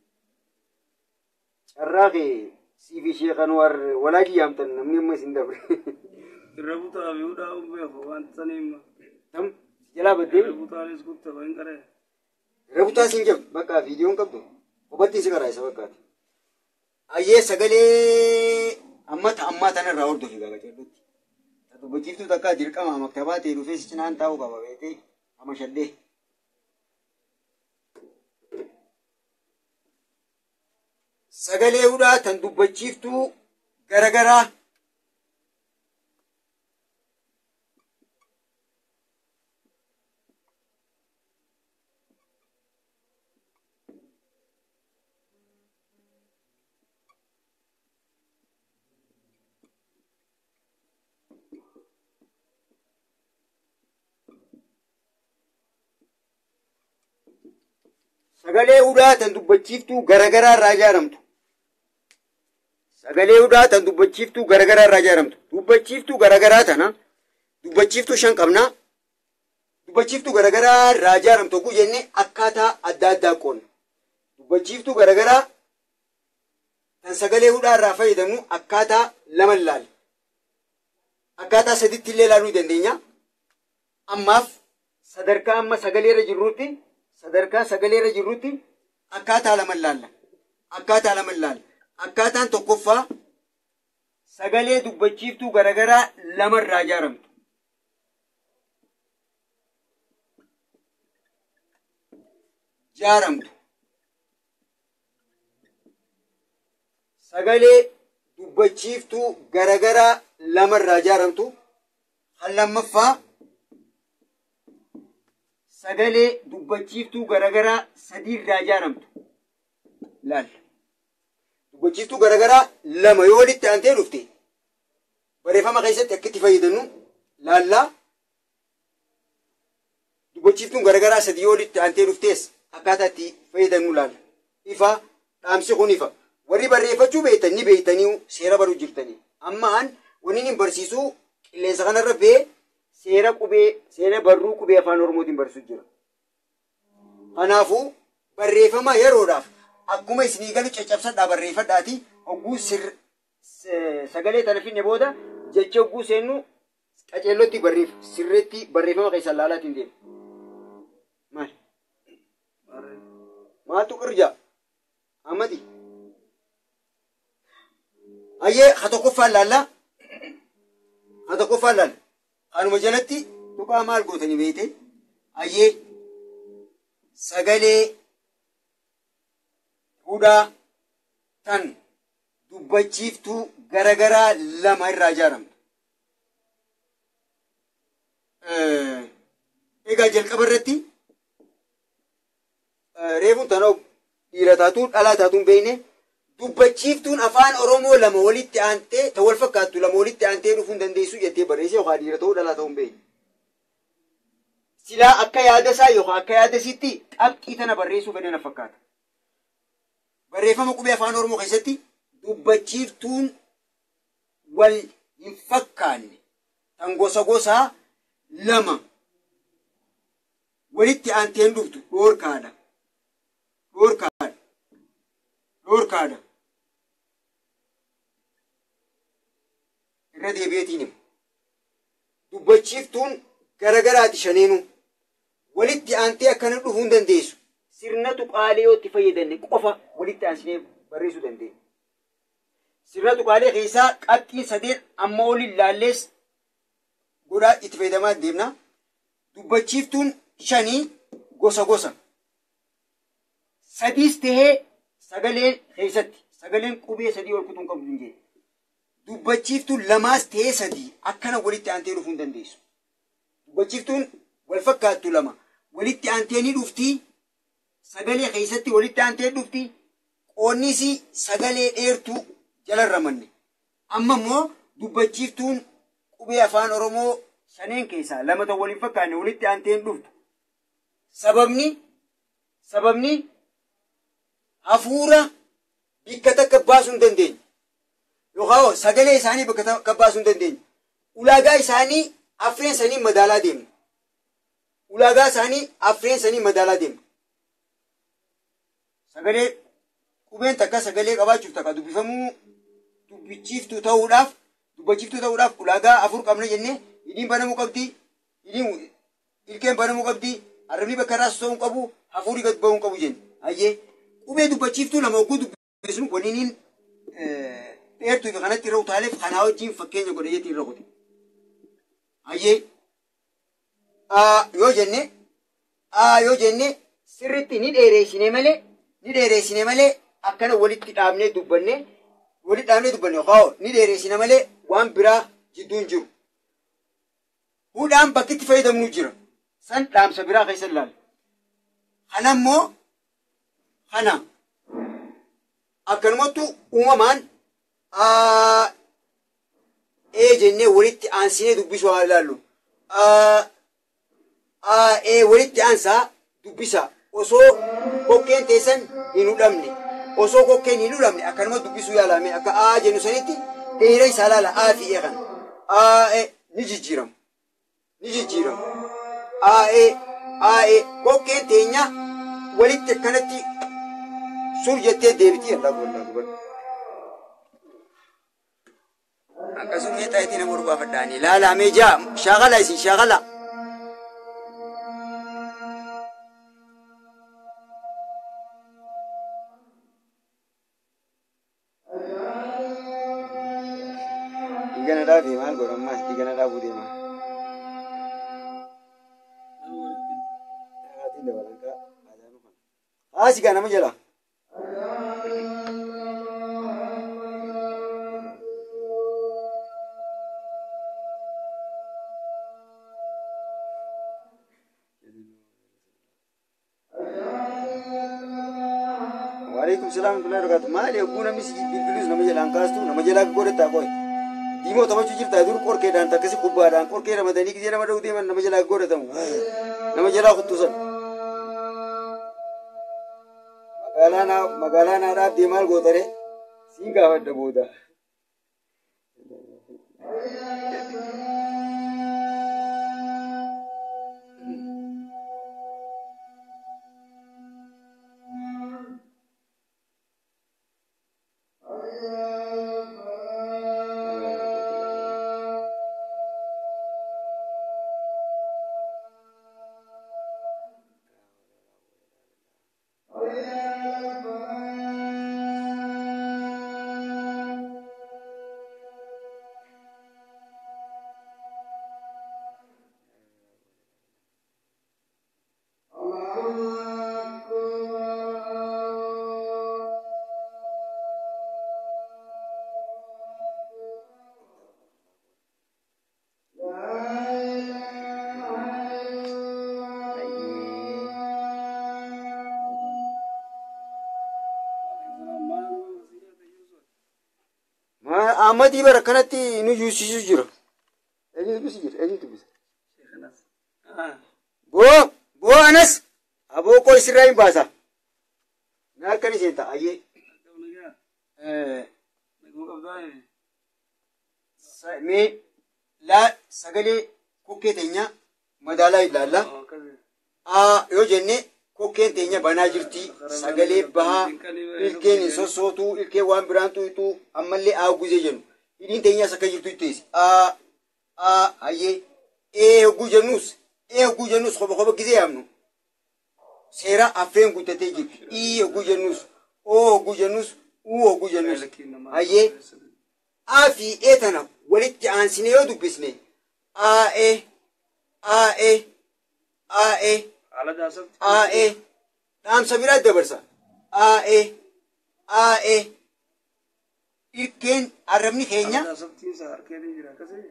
carraa kee sii fi ishee kan war walaajii yaamtan namni amma isin dabre Irra butaa fi hudhaa umbeeku wanta saniima. tam jalaa baddee Irra butaanis kutte hin qaree. Rebutaa siin jabdu bakka viidiyoon qabdu hubatti si karaa isa bakkaati. Ayyee sagalee amma ammaa tanarraa hordofi gaga callutti. Dubbachiiftuu takka dirqama maktabaa ta'e dhufee si cinaan taa'uu qaba beekee ama shaddee. Sagalee hudhaa tan dubbachiiftuu garagaraa sagalee hudhaa tan dubbachiiftuu garagaraa irraa ijaaramtu. Sagalee hudhaa tan dubbachiiftuu garagaraa irraa ijaaramtu. Dubbachiiftuu garagaraa tana dubbachiiftuu shan qabna. Dubbachiiftuu garagaraa irraa ijaaramtu oguu jenne akkaataa adda addaa qoonna. Dubbachiiftuu garagaraa tan sagalee hudhaa irraa fayyadamnu akkaataa lama ilaalla. Akkaataa saditti illee ilaaluu dandeenya. Ammaaf sadarkaa amma sagalee irra jirrutti sadarkaa sagalee irra jirrutti akkaataa lama ilaalla. Akkaataa lama ilaalla. Akkaataan tokkoffaa sagalee dubbachiiftuu garagaraa lama irraa ijaaramtu. Ijaaramtu. Sagalee dubbachiiftuu garagaraa lama irraa ijaaramtu. Kan lammaffaa sagalee dubbachiiftuu garagaraa sadii irraa ijaaramtu laal dubbachiiftuu garagaraa lama yoo walitti aantee dhufte barreeffama keessatti akka itti fayyadamnu laallaa dubbachiiftuun garagaraa sadii yoo walitti aantee dhuftees akkaataa itti fayyadamnu laalla ifa dhaamsi kun ifa warri barreeffachuu beektan ni beektanii seera baruu jirtanii ammaan wanni hin barsiisuu qilleensa kanarra bee seera qubee seera barruu qubee afaan oromootiin barsiisuu jira. Kanaafuu barreeffama yeroodhaaf akkuma isinii galu caccabsadhaa barreeffadhaati hogguu sir sagalee tana finne booda jecha hogguu seennu qaceellotti barreef sirreetti barreeffama keessan laalaatiin deema. Maal? Maaltu qirja? Amadi. Ayyee ha tokkoffaan laallaa. Ha tokkoffaan laalla. Kanuma jalatti tuqaa maal gootanii beekte? Ayyee sagalee hudhaa tan dubbachiiftuu garagaraa lama irraa ijaaramtu. Egaa jalqaba irratti reefuun tanaa dhiira taatuun dhalaa taatuun beekne dubbachiiftuun afaan Oromoo lama walitti aantee ta wal fakkaattu lama walitti aantee dhufuu hin dandeessu jettee barreesse yookaan dhiira ta'uu dhalaa ta'uu hin beekne. Silaa akka yaada isaa yookaan akka yaada isiitti qabxii tana barreessuu fedhan na fakkaata. Barreeffama qubee afaan Oromoo keessatti dubbachiiftuun wal hin fakkaanne tan gosa gosaa lama walitti aanteen dhuftu dhoorkaadha. Dhoorkaadha. Dhoorkaadha. Irra deebi'eetiin himu. Dubbachiiftuun garagaraati shaneenu. Walitti aantee akkana dhufuu hin dandeessu. Sirna tuqaalee yoo itti fayyadamne qofa walitti aansinee barreessuu dandeenya. Sirna tuqaalee keessaa qabxiin sadeen amma olin laallees godhaa itti fayyadamaa deemna. Dubbachiiftuun shanii gosa gosa. Sadiis tahee sagaleen keessatti sagaleen qubee sadii ol kutuun qabdu hin jedhe. Dubbachiiftuun lamaas tahee sadii akkana walitti aantee dhufuu hin dandeessu. Dubbachiiftuun wal fakkaattu lama walitti aantee ni dhufti. Sagalee keessatti walitti aantee dhufti. Qoonnis sagalee dheertuu jalarra manne. Amma immoo dubbachiiftuun qubee afaan Oromoo shaneen keessaa lama ta'u waliin fakkaanne walitti aanteen dhuftu. Sababni sababni hafuura bakka takka baasuu hin dandeenye. Yookaan sagalee isaanii bakka takka baasuu hin dandeenye. Ulaagaa isaanii affeen sanii madaalaa deemna. Ulaagaa isaanii affeen sanii madaalaa deemna. Sagalee qubeen takka sagalee qabaachuuf takka dubbifamuu dubbichiiftuu ta'uudhaaf dubbachiiftuu ta'uudhaaf ulaagaa afur qabna jennee hidhiin banamuu qabdi. Hidhiin ilkeen banamuu qabdi. Arrabni bakka irraa soso'uu hin qabu. Hafuurri gad ba'uu hin qabu jenne. Ayyee qubee dubbachiiftuu lama oguu dubbisnu waliiniin dheertuu fi kanatti irra utaaleef kanaa wajjin fakkeenya godhayeetii irra qote. Ayyee yoo jenne yoo jenne sirritti ni dheereessine malee ni dheereessine malee akkana walitti dhaabnee dubbanne walitti dhaabnee dubbanne yookaan ni dheereessine malee waan biraa jidduu hin jiru. Hudhaan bakki itti fayyadamnu jira. San dhaamsa biraa keessa ilaalla. Kana immoo kana akkanumattu uumamaan ee jennee walitti aansinee dubbisuu haa ilaallu. Ee walitti aansaa dubbisa. Osoo kokkeen teessan hin hudhamne. Osoo kokkeen hin hudhamne akkanuma dubbisuu yaalame akka aa jennu sanitti dheera isaa ilaala aa fi ee kana. Aa ni jijjiiramu. Ni jijjiiramu. Aa ee kokkeen teenya walitti akkanatti sur jettee deebitii allaa bollaa dubarra. Akkasuma mee xayitii nama urbaafadhaani. Ilaalaa mee jaa shaakala isin shaakala. Dhiigana dhaabee maal godhammaas dhiigana dhaabuu deema. Haasi gaa nama jala. Waalaikum salaam wa rahmatullahi wa barakatuh. Maali eeguu namni si bilbilus nama jalaan kaastu nama jalaa godhataa qoy. Diimoo taphachuu jirtaa dur qorkeedhaan takkasi kubbaadhaan qorkee ramadanii gisee nama dha'u deeman nama jalaa godhatamu. Nama jalaa kuttusan. Magaalaa naa magaalaa naa dhaabdee maal gootare? Siin gaafadha booda. Ahmadii bara kanatti nu yuusisu jira. Eenyu dubbisi jira? Eenyu dubbisa? Sheekanas. Ah. Boo! Boo anas! Aboo koo isirraa hin baasa. Na akkan isheen ta'a ayyee. Akkam nagaa. Eh, Naguma qabdaa. sa- Mee laa sagalee kokkee teenya madaalaa ilaalla. Oh, akkasi. Aa yoo jenne kokkeen teenya banaa jirti. Sagalee bahaa ilkeen hin sossootuu ilkeen waan biraan tuutu ammallee aa guzee jennu. Hidhiin teenyas akka jirtu itteesi. Aa aa ayyee ee hogguu jennus ee hogguu jennus koba koba gizee yaamnu. Seera affeen guuttatee jirti. Ii hogguu jennus oo hogguu jennus uu hogguu jennus. Ayyee aa fi ee tana walitti aansine yoo dubbisne aa ee aa ee aa ee Haala daasafti. aa'ee dhaamsa biraa dabarsa aa'ee aa'ee ilkeen arrabni keenya Haala daasaftiin isaa harkeen jira akkasi.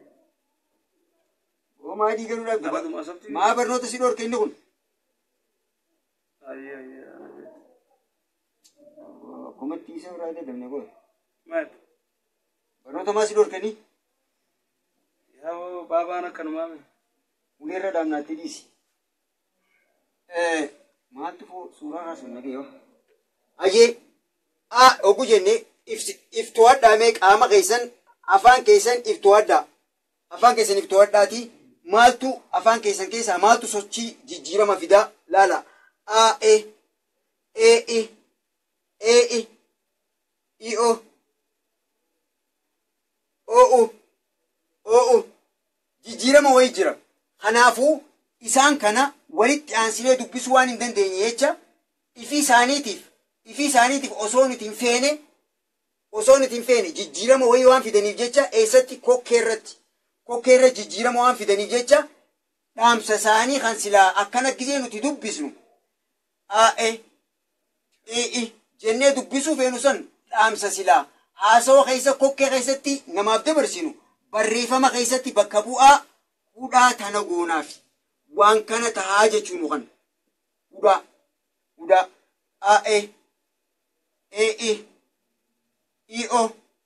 homaa diigaluudhaaf duba Haala daasaftiin. maa barnoota si dhorke inni kun Ayyee ayyee. kumatti isa biraa dadhabne kun Maal? barnoota maa si dhorkanii Yaa baabaan akkanumaa mee? uleerra dhaabnaatti dhiisi maaltu foo suuraa kaasuun nagee yoo ayyee a ogu jenne iftoodhaa mee qaama keessan afaan keessan iftoodhaa afaan keessan iftoodhaati maaltu afaan keessan keessaa maaltu sochii jijjiirama fidaa laala a e e i e i i o o u o u jijjiirama wayii jira kanaafuu isaan kana walitti aansinee dubbisuu waan hin dandeenye jecha ifi isaaniitiif ifi isaaniitiif osoo nuti hin feene osoo nuti hin feene jijjiirama wayii waan fidaniif jecha eessatti kokkee irratti kokkee irra jijjiirama waan fidaniif jecha dhaamsa isaanii kan silaa akkana gisee nuti dubbisnu aa'e ee'i jennee dubbisuu feenu san dhaamsa silaa haasawa keessa kokkee keessatti namaaf dabarsinu barreeffama keessatti bakka bu'aa hudhaa tana goonaaf waan kana tahaa jechuun kan hudhaa hudhaa aa'e ee'i i'o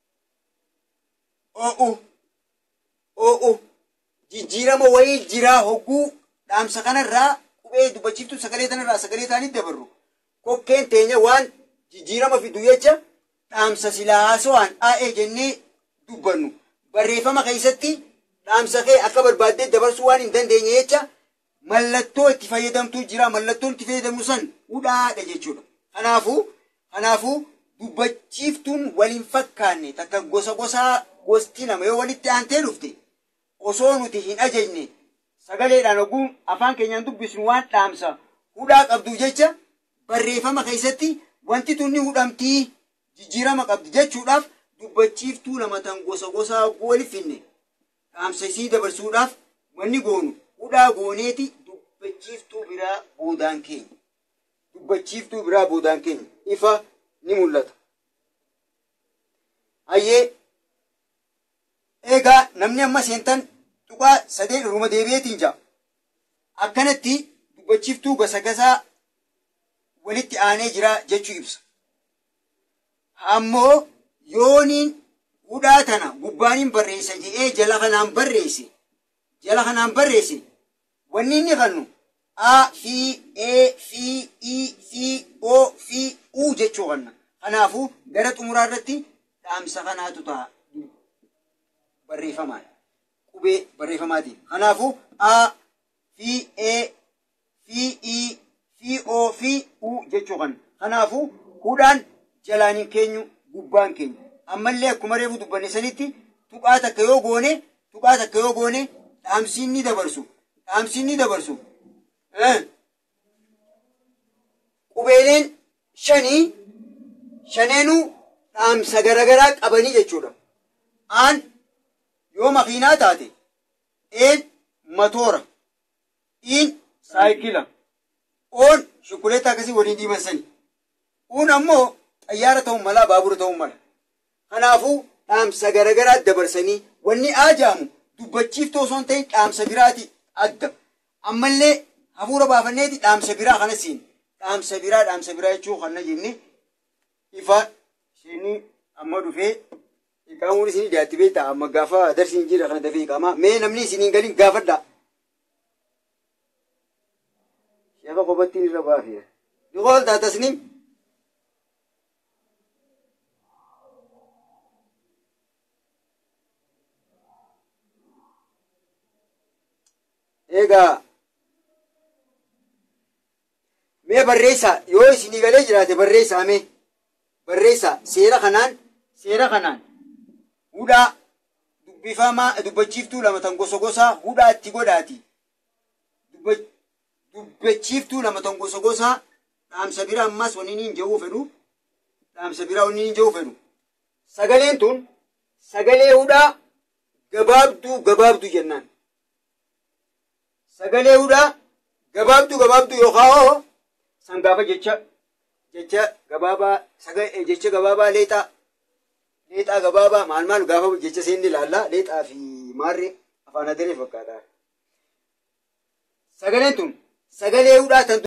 o'u o'u jijjiirama wayii jiraa hogguu dhaamsa kanarraa qubee dubbachiiftu sagalee tanarraa sagalee taanitti dabarru kokkeen teenya waan jijjiirama fidu jecha dhaamsa silaa haasawaan aa'ee jennee dubbannu barreeffama keessatti dhaamsa kee akka barbaaddee dabarsuu waan hin dandeenye jecha mallattoo itti fayyadamtu jira mallattoon itti fayyadamnu san hudhaadha jechuudha kanaafuu kanaafuu dubbachiiftuun waliin fakkaanne takka gosa gosaa gosti nama yoo walitti aantee dhufte osoo nuti hin ajajne sagaleedhaan oguu afaan keenyaan dubbisnu waan dhaamsa hudhaa qabdu jecha barreeffama keessatti wanti tunni hudhamtii jijjiirama qabdi jechuudhaaf dubbachiiftuu lama tan gosa gosaa waliif finne dhaamsa isii dabarsuudhaaf wanni goonu hudhaa gooneeti dubbachiiftuu biraa boodaan keenya dubbachiiftuu biraa boodaan keenya ifa ni mul'ata. Hayyee egaa namni amma seentan tuqaa sadee dhuruma deebi'eetiin jira. Akkanatti dubbachiiftuu gosa gosaa walitti aanee jira jechuu ibsa. ammoo yooniin hudhaa tana gubbaaniin barreessa jedhee jala kanaan barreesse jala kanaan barreesse wanni inni kannu a fi e fi i fi o fi u jechuu kanna kanaafuu gara xumuraa irratti dhaamsa kanaatu ta'a barreeffamaan qubee barreeffamaatiin kanaafuu a fi e fi i fi o fi u jechuu kanna kanaafuu hudhaan jalaaniin keenyu gubbaan keenya ammallee akkuma reefu dubbanne sanitti tuqaa takka yoo goone tuqaa takka yoo goone dhaamsiin ni dabarsu dhaamsiin ni dabarsu qubeeleen shanii shaneenuu dhaamsa garagaraa qabanii jechuudha aan yoo makiinaa taate een matoora iin saayikila oon shukuleetta akkasii waliin diiman sani uun ammoo xayyaara ta'uu mala baabura ta'uu mala kanaafuu dhaamsa garagaraa dabarsanii wanni aajaamu dubbachiiftuu osoo hin ta'in dhaamsa biraati adda ammallee hafuura baafanneeti dhaamsa biraa kana siin dhaamsa biraa dhaamsa biraa jechuu kana jenne ifa isheenii amma dhufee iqaamuun isinii dhiyaatti beektaa amma gaafa darsiin jira kana dafee iqaamaa mee namni isiniin galiin gaafadhaa. Sheeka kophattiin irra baafeera. Dhiqool taatasniim. Egaa mee barreessaa yoo isinii galee jiraate barreessaa mee barreessaa seera kanaan seera kanaan hudhaa dubbifamaa dubbachiiftuu lama tan gosa gosaa hudhaa itti godhaati dubbachiiftuu lama tan gosa gosaa dhaamsa biraa ammas wanni niin jedhuu fedhu dhaamsa biraa wanni niin jedhuu fedhu sagaleen tun sagalee hudhaa gabaabduu gabaabduu jennaan sagalee hudhaa gabaabduu gabaabduu yookaan san gaafa jecha jecha gabaabaa jecha gabaabaa leexaa leexaa gabaabaa maal maal gaafa jecha seenni ilaallaa leexaa fi maarree afaan adaree fakkaata. Sagaleen tun sagalee hudhaa tan